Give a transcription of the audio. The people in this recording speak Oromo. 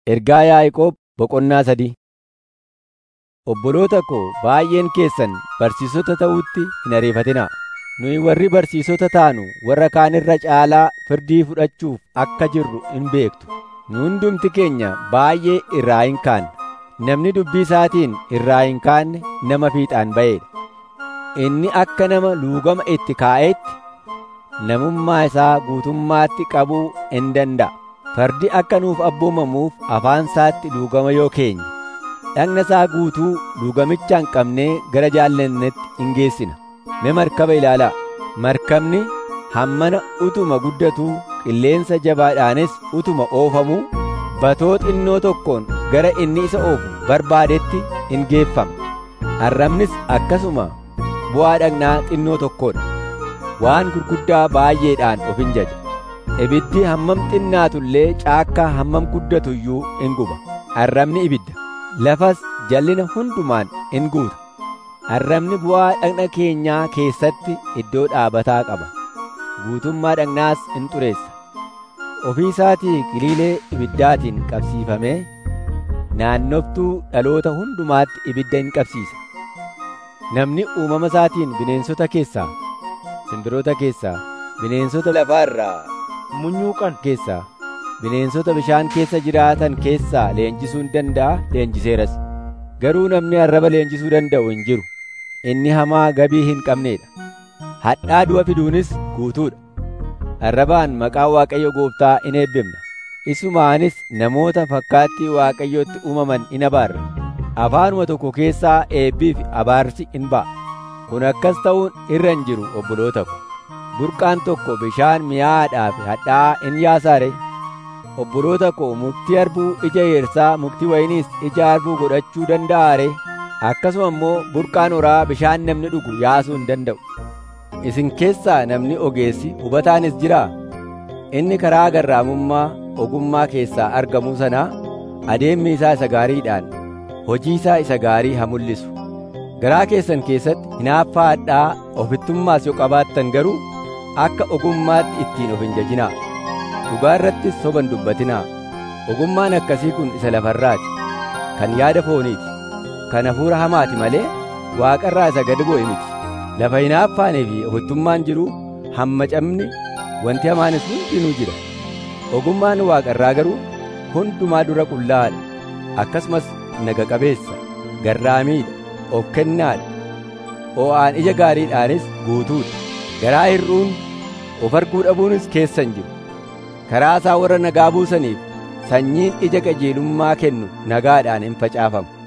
Ergaa Yaaqoob boqonnaa sadii Obboloota koo baay'een keessan barsiisota ta'uutti hin ariifatinaa. Nuyi warri barsiisota taanu warra kaan irra caalaa firdii fudhachuuf akka jirru hin beektu. Nu hundumti keenya baay'ee irraa hin kaanne. Namni dubbii isaatiin irraa hin kaanne nama fiixaan ba'eedha. Inni akka nama luugama itti kaa'eetti namummaa isaa guutummaatti qabuu hin danda'a. Fardi akka nuuf abboomamuuf afaan isaatti luugama yoo keenye, dhagna isaa guutuu luugamicha hin qabnee gara jaallannetti hin geessina. Mee markaba ilaalaa. Markabni hammana utuma guddatuu qilleensa jabaadhaanis utuma oofamuu batoo xinnoo tokkoon gara inni isa oofu barbaadetti hin geeffama. Arrabnis akkasuma bu'aa dhagnaa xinnoo tokkoodha. Waan gurguddaa baay'eedhaan of hin jaja. Ibiddi hammam xinnaatullee caakkaa hammam guddatu iyyuu in guba. Arrabni ibidda. Lafas jallina hundumaan in guuta. Arrabni bu'aa dhagna keenyaa keessatti iddoo dhaabataa qaba. Guutummaa dhagnaas in xureessa. Ofii isaatii giliilee ibiddaatiin qabsiifamee naannoftuu dhaloota hundumaatti ibidda in qabsiisa. Namni uumama isaatiin bineensota keessaa, simbirroota keessaa, bineensota lafaa irraa munyuuqan keessaa, bineensota bishaan keessa jiraatan keessaa leenjisuu hin danda'a leenjiseeras. Garuu namni arraba leenjisuu danda'u hin jiru. Inni hamaa gabii hin qabneedha. Hadhaa du'a fiduunis guutuudha. Arrabaan maqaa Waaqayyo gooftaa in eebbifna. Isumaanis namoota fakkaattii Waaqayyootti uumaman in abaarra. Afaanuma tokko keessaa eebbii fi abaarsi in ba'a. Kun akkas ta'uun irra hin jiru obboloota ko. Burqaan tokko bishaan mi'aadhaa fi hadhaa in yaasaare. Obboloota koo muktii harbuu ija eersaa muktii wayiniis ija harbuu godhachuu danda'aare. Akkasuma immoo burqaan horaa bishaan namni dhugu yaasuu hin danda'u. Isin keessaa namni ogeessi hubataanis jiraa? Inni karaa garraamummaa ogummaa keessaa argamuu sanaa adeemmi isaa isa gaariidhaan hojii isaa isa gaarii haa mul'isu. Garaa keessan keessatti hinaaffaa hadhaa ofittummaas yoo qabaattan garuu akka ogummaatti ittiin of hin jajinaa. Dhugaa irrattis soba hin dubbatinaa. Ogummaan akkasii kun isa lafarraati. Kan yaada fooniiti. Kan hafuura hamaati malee waaqarraa isa gad bu'e miti. Lafa hinaaffaanii fi ofittummaan jiru hammacamni wanti hamaanis hundinuu jira. Ogummaan waaqarraa garuu hundumaa dura qullaa'aadha. Akkasumas naga qabeessa, garraamiidha, of kennaadha. O'aan ija gaariidhaanis guutuudha. Garaa hir'uun of arguu dhabuunis keessa hin jiru. Karaa isaa warra nagaa buusaniif sanyiin ija qajeelummaa kennu nagaadhaan hin facaafamu.